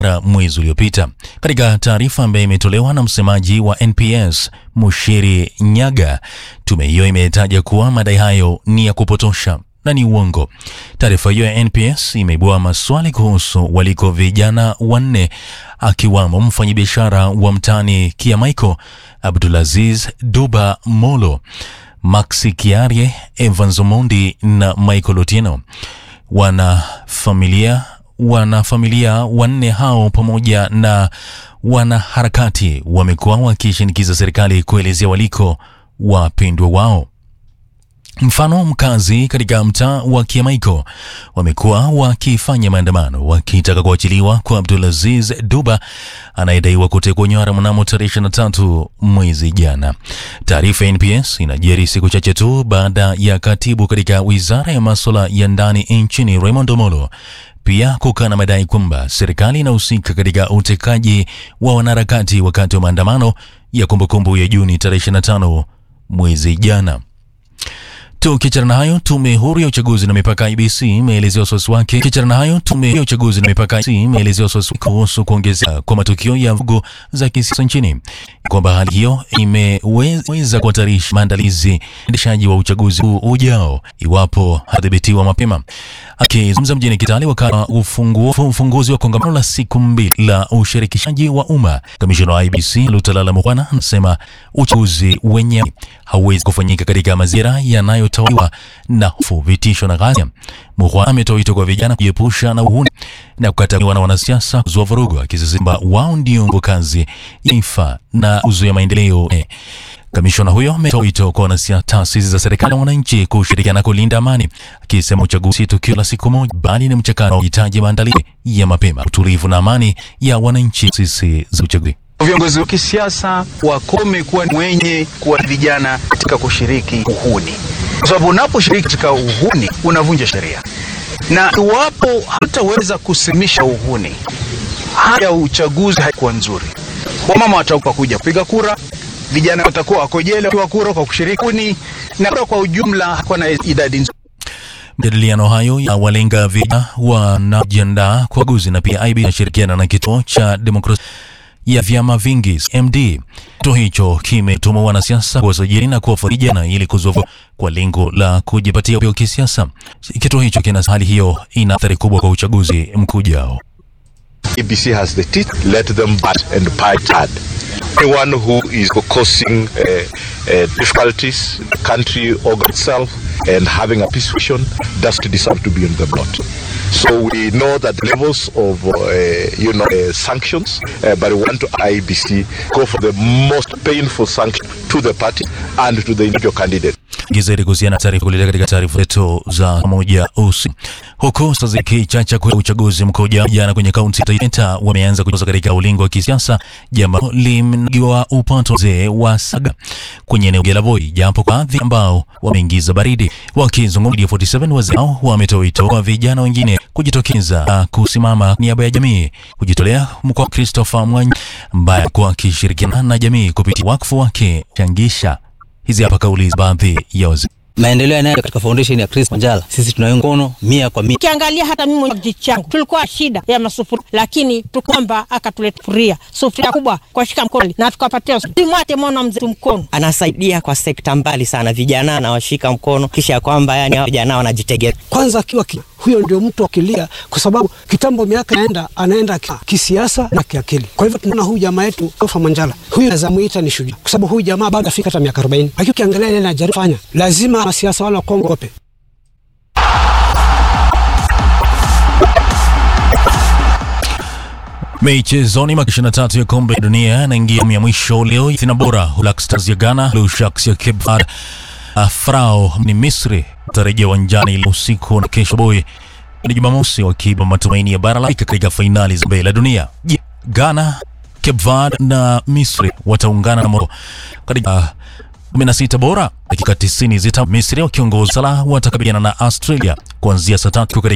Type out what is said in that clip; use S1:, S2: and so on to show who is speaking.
S1: mwezi uliopita. Katika taarifa ambayo imetolewa na msemaji wa NPS Mushiri Nyaga, tume hiyo imetaja kuwa madai hayo ni ya kupotosha na ni uongo. Taarifa hiyo ya NPS imeibua maswali kuhusu waliko vijana wanne akiwamo mfanyabiashara wa mtaani Kiamaiko Abdulaziz Duba Molo, Maxi Kiarie, Evans Omondi na Michael Otieno. Wanafamilia wanafamilia wanne hao pamoja na wanaharakati wamekuwa wakishinikiza serikali kuelezea waliko wapendwa wao. Mfano, mkazi katika mtaa wa Kiamaiko wamekuwa wakifanya maandamano wakitaka kuachiliwa kwa Abdulaziz Duba anayedaiwa kutekwa nyara mnamo tarehe 23 mwezi jana. Taarifa ya NPS inajiri siku chache tu baada ya katibu katika wizara ya masuala ya ndani nchini Raymond Omolo pia kukana madai kwamba serikali inahusika katika utekaji wa wanaharakati wakati wa maandamano ya kumbukumbu ya Juni tarehe 25 mwezi jana. Tukiachana na hayo, tume huru ya uchaguzi na mipaka IBC imeelezea wasiwasi wake. Tukiachana na hayo, tume ya uchaguzi na mipaka IBC imeelezea wasiwasi kuhusu kuongezeka kwa matukio ya vugu za kisiasa nchini, kwamba hali hiyo imeweza kuhatarisha maandalizi endeshaji wa uchaguzi huu ujao iwapo hadhibitiwa mapema. Akizungumza mjini Kitale wakati wa ufunguzi wa kongamano la siku mbili la ushirikishaji wa umma, kamishina wa IBC Lutalala Mukwana anasema uchaguzi wenye hauwezi kufanyika katika mazingira yanayotawaliwa na hofu, vitisho na ghasia. Mukwana ametoa wito kwa vijana kujiepusha na uhuni na kukataliwa na wanasiasa kuzua vurugu, akisisitiza wao ndio nguvu kazi ya taifa na kuzuia maendeleo. Kamishona huyo ametoa wito kwa wanasiasa, taasisi za serikali na wananchi kushirikiana kulinda amani, akisema uchaguzi si tukio la siku moja, bali ni mchakato unaohitaji maandalizi ya mapema, utulivu na amani ya wananchi. Sisi za uchaguzi
S2: Viongozi wa kisiasa wakome kuwa wenye kuwa vijana katika kushiriki uhuni, kwa sababu unaposhiriki katika uhuni unavunja sheria, na iwapo hataweza kusimisha uhuni, hali ya uchaguzi haikuwa nzuri. Wamama watakuwa kuja kupiga kura, vijana watakuwa wako jela kwa kura kwa kushiriki uhuni, na kura kwa ujumla hakuwa na idadi nzuri.
S1: Majadiliano hayo ya walenga vijana wanajiandaa kwa uchaguzi na pia IB inashirikiana na kituo cha demokrasia ya vyama vingi MD. Kituo hicho kimetuma wanasiasa kuwasajili na kuwafuatilia vijana ili kuzuia kwa lengo la kujipatia upeo kisiasa. Kituo hicho kina hali hiyo ina athari kubwa kwa uchaguzi mkuu ujao.
S3: EBC has the teeth, let them bat and bite hard. Anyone who is causing uh, uh, difficulties, the country organ itself, and having a peace vision doesn't deserve to be on the block. So we know that the levels of, uh, you know, uh, sanctions, uh, but we want to IBC go for the most painful sanction to the party and to the individual candidate.
S1: Gizeri kuhusiana na taarifa kuletea katika taarifa zetu za moja usi huku sasa zikichacha kwa uchaguzi mkuu jana kwenye kaunti ya Taita wameanza kujoza katika ulingo wa kisiasa, jambo limnagiwa upato wazee wa Saga kwenye eneo la Voi, japo kwa baadhi ambao wameingiza baridi. Wakizungumza 47 wazee hao wametoa wito kwa vijana wengine kujitokeza na kusimama niaba ya jamii, kujitolea mkoa Christopher Mwanya ambaye alikuwa akishirikiana na jamii kupitia wakfu wake changisha Hizi hapa kauli za baadhi ya wazee.
S4: maendeleo yanayo katika foundation ya Chris Wanjala, sisi tunaunga mkono mia kwa mia.
S5: Ukiangalia hata mimi mwenye kijiji changu tulikuwa shida ya masufuria, lakini tukwamba akatuletea sufuria sufuria kubwa kwa shika mkono na tukapatia simwate mwana mzee mkono.
S6: Anasaidia kwa sekta mbali sana, vijana anawashika mkono, kisha kwamba yani hao vijana wanajitegemea.
S7: Kwanza akiwa ki, huyo ndio mtu akilia, kwa sababu kitambo miaka anaenda anaenda ki- kisiasa na kiakili. Kwa hivyo tunaona huyu jamaa yetu Ofa Manjala, huyu naweza muita ni shujaa, kwa sababu huyu jamaa bado afika hata miaka 40, lakini ukiangalia ile anajaribu fanya, lazima wanasiasa wale wa Kongo wape
S1: Michezoni, mwaka 23 ya kombe la dunia yanaingia ya mwisho leo. Ithina bora Black Stars ya Ghana, Blue Sharks ya Cape Verde, uh, Frao ni Misri tarejea uwanjani leo usiku na kesho boy ni Jumamosi, wakiba matumaini ya bara la Afrika katika fainali za kombe la dunia. Je, Ghana, Cape Verde na Misri wataungana na Morocco katika 16 bora dakika 90 zita Misri wakiongoza Salah watakabiliana na Australia kuanzia saa tatu katika